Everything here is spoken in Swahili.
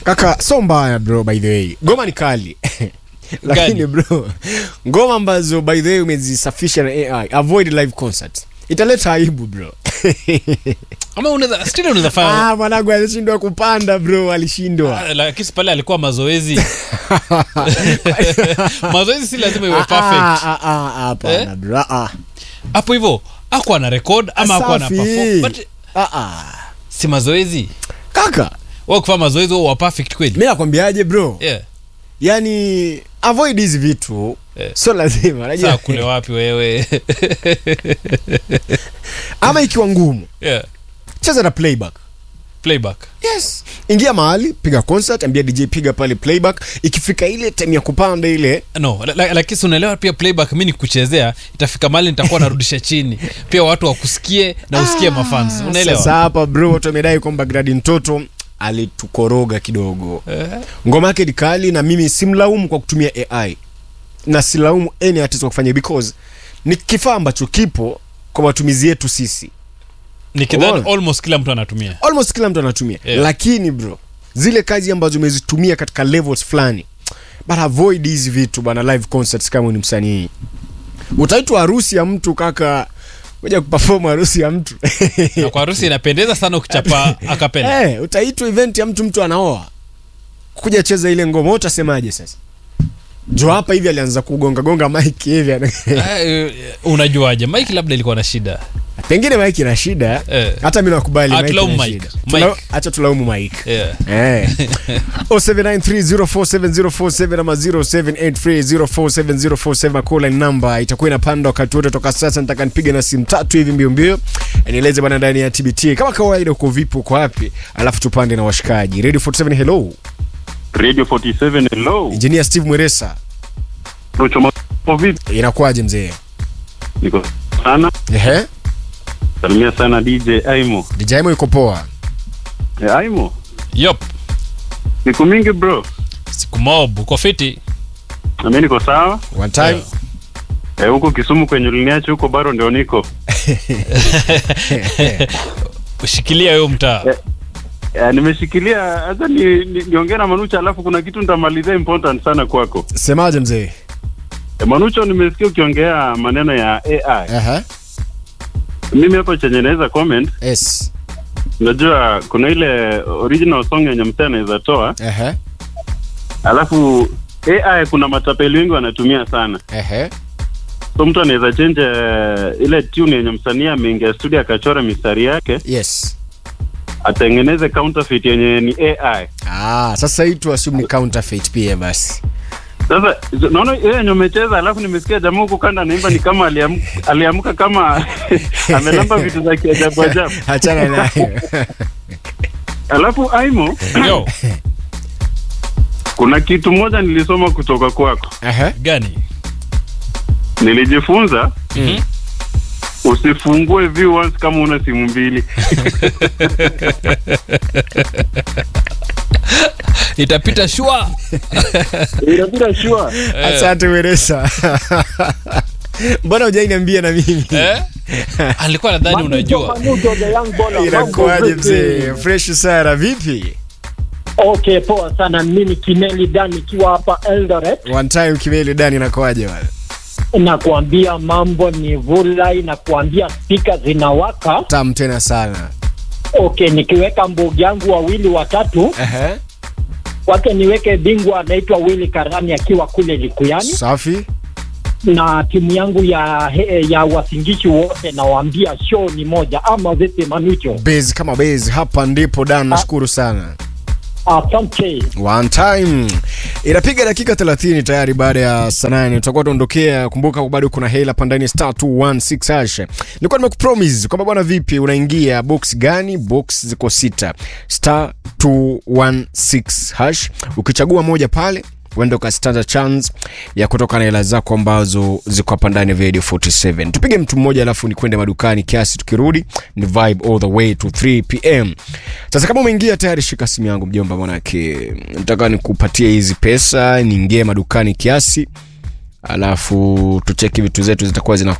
kaka so mbaya bro by the way ngoma ni kali lakini bro ngoma ambazo by the way umezisafisha na ai avoid live concert italeta aibu bro ama unaweza still unaweza fanya ah, mwanangu alishindwa kupanda bro alishindwa Ah, lakini pale alikuwa mazoezi mazoezi si lazima iwe Ah, perfect ah, ah, ah, hapana Eh? bro ah, ah. hapo hivyo ako ana record ama ako ana Safi. perform but Ah, ah. si mazoezi kaka wewe kufanya mazoezi wewe wa perfect kweli mi nakwambiaje bro yeah yani avoid hizi vitu Eh. sio lazima saa najua kule wapi wewe ama ikiwa ngumu yeah cheza na playback playback yes ingia mahali piga concert ambia dj piga pale playback ikifika ile time ya kupanda ile no la- la- lakini si unaelewa pia playback mi nikuchezea itafika mahali nitakuwa narudisha chini pia watu wakusikie na usikie mafans sasa unaelewa hapa bro watu wamedai kwamba gradi mtoto alitukoroga kidogo Eh, ngoma yake ni kali na mimi simlaumu kwa kutumia ai na silaumu any artist kwa kufanya because ni kifaa ambacho kipo kwa matumizi yetu sisi nikidhani Umeona? almost kila mtu anatumia almost kila mtu anatumia Yeah. lakini bro zile kazi ambazo umezitumia katika levels fulani but avoid hizi vitu bana live concerts kama ni msanii utaitwa harusi ya mtu kaka kuja kuperform harusi ya mtu na kwa harusi inapendeza sana ukichapa akapenda Eh, utaitwa event ya mtu mtu anaoa kuja cheza ile ngoma wewe utasemaje sasa jo hapa hivi alianza kugonga gonga mike hivi ana- Eh, unajuaje mike labda ilikuwa na shida pengine mike ina shida Eh. hata mi nakubali Ah, Mike tulaumu ina Mike. shida. Tula- Mike. acha tulaumu mike yeah. Eh. 0793047047 ama 0783047047 call line number itakuwa inapanda wakati wote toka sasa nataka nipige na simu tatu hivi mbio mbio nieleze bana ndani ya tbt kama kawaida uko vipi uko wapi alafu tupande na washikaji radio 47 hello Radio 47 hello. engineer steve mweresa Rocho mambo vipi? inakuwaje mzee Niko sana. ehe Salimia sana DJ Aimo. dijaimo iko poa E, Aimo. yop Siku mingi bro. siku mob uko fiti Na mimi niko sawa. one time Yeah. Eh, huko Kisumu kwenye uliniacha huko bado ndio niko. ushikilia huyo mtaa Eh. Eh, nimeshikilia hata ni, ni, niongee na Manucha alafu kuna kitu nitamalizia important sana kwako. semaje mzee E, Manucho nimesikia ukiongea maneno ya AI. ehe Mimi hapo chenye naweza comment, yes unajua kuna ile original song yenye msee anaweza toa, ehe alafu AI kuna matapeli wengi wanatumia sana. ehe so mtu anaweza change uh, ile tune yenye msanii ameingia studio akachora mistari yake yes atengeneze counterfeit yenye ni ai ah sasa hii tu assume ni counterfeit pia basi sasa z- naona ile yenye umecheza alafu nimesikia jamaa huku kanda anaimba ni kama aliam, aliamka kama amelamba vitu za kiajabu ajabu achana nayo alafu aimo yo kuna kitu moja nilisoma kutoka kwako ehe gani nilijifunza Mhm. usifungue view once kama una simu mbili itapita shua inabida shua asante weresa mbona ujainiambia na mimi eh? alikuwa nadhani unajua inakuaje mzee fresh sana vipi Okay, poa sana. Mimi Kineli Dan nikiwa hapa Eldoret, one time kimeli dani inakuaje bana nakuambia mambo ni vulai, nakuambia spika zinawaka. tam tena sana Okay, nikiweka mbogi yangu wawili watatu, ehe wake niweke bingwa anaitwa Willy Karani akiwa kule Likuyani, safi na timu yangu ya ya wasingishi wote, nawaambia show ni moja, ama vipi Manucho? base kama base hapa ndipo dan nashukuru sana Asante. one time inapiga dakika 30 tayari baada ya saa nane tutakuwa tuondokea kumbuka bado kuna hela pandani star 216 hash nilikuwa nimekupromise kwamba bwana vipi unaingia box gani box ziko sita star 216 hash ukichagua moja pale uende ukastata chance ya kutoka na hela zako ambazo ziko hapa ndani ya radio 47 tupige mtu mmoja alafu ni kwende madukani kiasi tukirudi ni vibe all the way to 3 pm sasa kama umeingia tayari shika simu yangu mjomba manake nataka nikupatie hizi pesa niingie madukani kiasi alafu tucheki vitu zetu zitakuwa zina